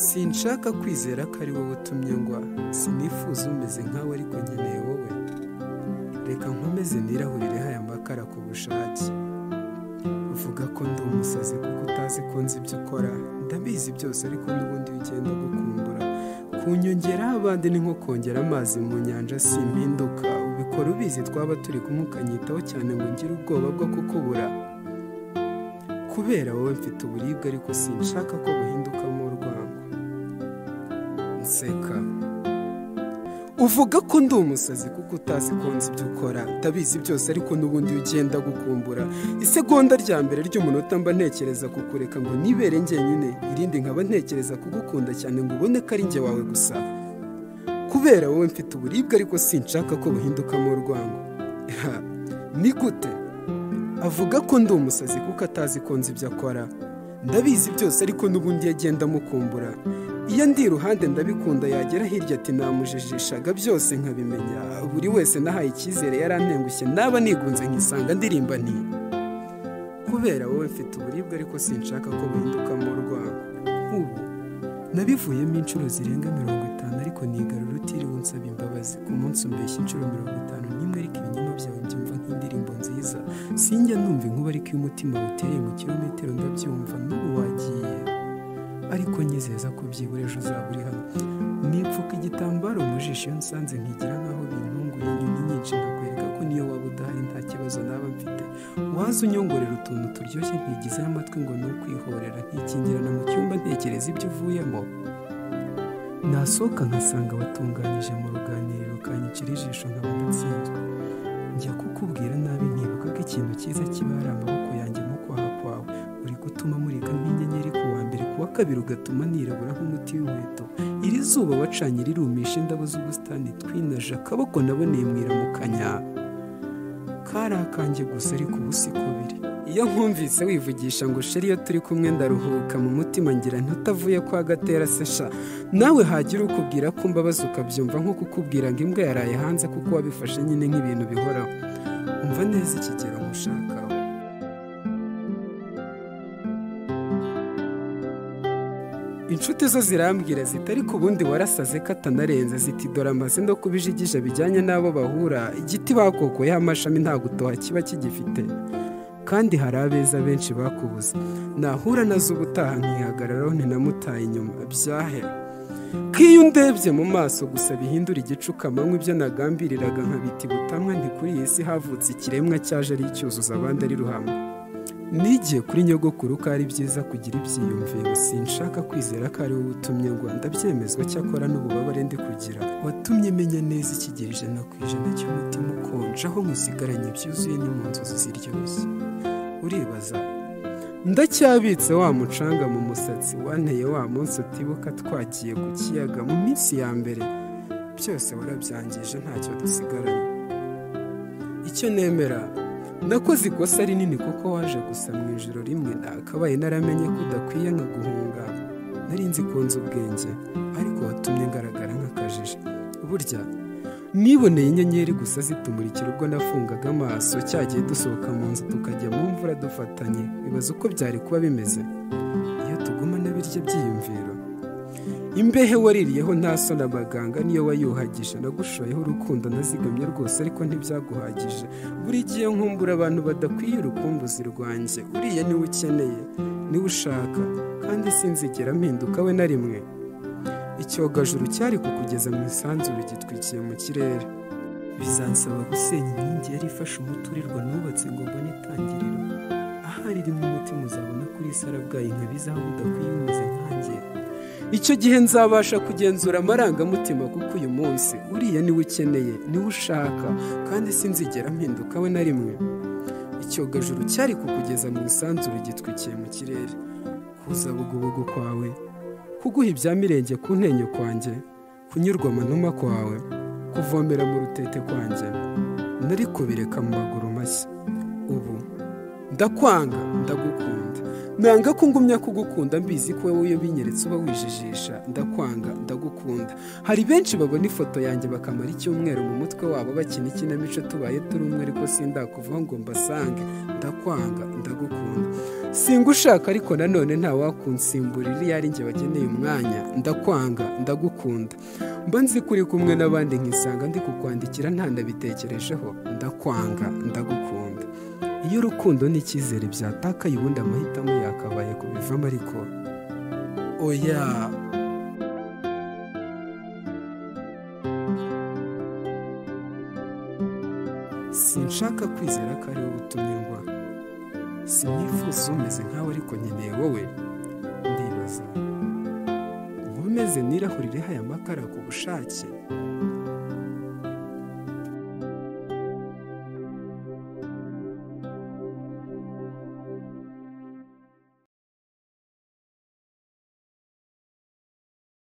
sinshaka kwizera ko ari wowe utumye ngwa sinifuza umeze nkawe ariko nkeneye wowe reka nkomeze nirahurire aya makara ku bushake uvuga ko ndi umusazi kuko utazi ko nzi ibyo ukora ndabizi byose ariko n'ubundi iyo ugenda gukumbura kunyongeraho abandi ni nko kongera amazi mu nyanja simpinduka ubikora ubizi twaba turi kumwe ukanyitaho cyane ngo ngire ubwoba bwo kukubura kubera wowe mfite uburibwe ariko sinshaka ko buhindukamo urwango nseka uvuga ko ndi umusazi kuko utazi ko nzi ibyo ukora ndabizi byose ariko n'ubundi iyo ugenda gukumbura isegonda rya mbere ry'umunota mba ntekereza kukureka ngo nibere njyenyine irindi nkaba ntekereza kugukunda cyane ngo ubone ko ari njye wawe gusa kubera wowe mfite uburibwe ariko sinshaka ko buhindukamo urwango Ha, ni gute avuga ko ndi umusazi kuko atazi ko nzi ibyo akora ndabizi byose ariko n'ubundi iyo agenda amukumbura iyo ndi iruhande ndabikunda yagera hirya ati namujijishaga byose nkabimenya buri wese nahaye icyizere yarantengushye naba nigunze nkisanga ndirimba nti kubera wowe mfite uburibwe ariko sinshaka ko buhindukamo urwango ubu nabivuyemo inshuro zirenga mirongo itanu ariko nigarura utiriwe unsaba imbabazi ku munsi umbeshya inshuro mirongo itanu n'imwe ariko ibinyoma byawe mbyumva nk'indirimbo nziza sinjya numva inkuba ariko iyo umutima uteye mu kirometero ndabyumva n'ubu wagiye ariko nyizeza ko byibura ejo uzaba uri hano nipfuka igitambaro mu jisho iyo nsanze nkigira nk'aho bintunguye inyoni nyinshi nkakwereka ko niyo waba udahari nta kibazo naba mfite waza unyongorera utuntu turyoshye nkigizeho amatwi ngo ni ukwihorera nkikingirana mu cyumba ntekereza ibyo uvuyemo nasohoka nkasanga watunganyije mu ruganiriro kanyicira ijisho nkaba ndatsinzwe njya kukubwira nabi nkibuka ko ikintu cyiza kiba ari amaboko yanjye mu kwaha kwawe uri gutuma murika nk'inyenyeri ku wa mbere ku wa kabiri ugatuma nirabura nk'umuti w'inkweto iri zuba wacanye rirumisha indabo z'ubusitani twinaje akaboko naboneye mu iramukanya kari akanjye gusa ariko ubu si kubiri iyo nkumvise wivugisha ngo sheri iyo turi kumwe ndaruhuka mu mutima ngira ntutavuye kwa gatera sesha nawe hagira ukubwira ko mbabaza ukabyumva nko kukubwira ngo imbwa yaraye hanze kuko wabifashe nyine nk'ibintu bihoraho umva neza ikigero nkushakaho inshuti zo zirambwira ziti ariko ubundi warasaze ko atanarenze ziti dore amaze no kubijigija bijyanye n'abo bahura igiti bakokoyeho amashami nta gutoha kiba kigifite kandi hari abeza benshi bakubuze nahura nazo ubutaha nkihagararaho ntinamutaye inyuma byahe ko iyo undebye mu maso gusa bihindura igicukamanywa ibyo nagambiriraga nkabita ibutamwa nti kuri iyi si havutse ikiremwa cyaje ari icyuzuzo abandi ari ruhamwe nigiye kuri nyogokuru ko ari byiza kugira ibyiyumviro sinshaka kwizera ko ari wowe utumye rwanda byemezwa cyakora n'ububabare ndi kugira watumye menya neza ikigero ijana ku ijana cy'umutima ukonje aho musigaranye byuzuye ni mu nzozi ziryoshye uribaza ndacyabitse wa mucanga mu musatsi wanteye wa munsi utibuka twagiye ku kiyaga mu minsi ya mbere byose warabyangije ntacyo dusigaranye icyo nemera nakoze ikosa rinini kuko waje gusa mu ijoro rimwe nakabaye naramenye ko udakwiye nka guhunga nari nzi ko nzi ubwenge ariko watumye ngaragara nk'akajije burya niboneye inyenyeri gusa zitumurikira ubwo nafungaga amaso cyagiye dusohoka mu nzu tukajya mu mvura dufatanye bibaza uko byari kuba bimeze iyo tugumana birya byiyumviro imbehe waririyeho nta so na baganga niyo wayuhagije nagushoyeho urukundo nazigamye rwose ariko ntibyaguhagije buri gihe nkumbura abantu badakwiye urukumbuzi rwanjye uriya niwe ukeneye niwe ushaka kandi sinzigera mpinduka we na rimwe icyogajuru cyari kukugeza mu isanzure gitwikiye mu kirere bizansaba gusenya inkingi yari ifashe umuturirwa nubatse ngo mbone itangiriro ahari irimo umutima uzabona kuri sarabwayi nkabizaho budakwiye umeze nkanjye icyo gihe nzabasha kugenzura amarangamutima kuko uyu munsi uriya niwe ukeneye niwe ushaka kandi sinzigera mpinduka we na rimwe icyogajuru cyari kukugeza mu isanzure gitwikiye mu kirere kuza bugubugu kwawe kuguha ibya mirenge ku ntenyo kwanjye kunyurwa amanuma kwawe kuvomera mu rutete kwanjye nari kubireka mu maguru mashya ubu ndakwanga ndagukunda nanga ko ngumya kugukunda mbizi ko wowe iyo binyeretse uba wijijisha ndakwanga ndagukunda hari benshi babona ifoto yanjye bakamara icyumweru mu mutwe wabo bakina ikinamico tubaye turi umwe ariko sindakuvaho ngo mbasange ndakwanga ndagukunda singushaka ariko nanone ntawakunsimburira iyo ari njye bageneye umwanya ndakwanga ndagukunda mba nzi ko uri kumwe n'abandi nkisanga ndi kukwandikira ntanabitekerejeho ndakwanga ndagukunda iyo urukundo n'icyizere byatakaye ubundi amahitamo yakabaye kubivamo ariko oya sinshaka kwizera ko ari wowe utumirwa simwifuza umeze nkawe ariko nkeneye wowe ndibaza nkomeze nirahurire aya makara ku bushake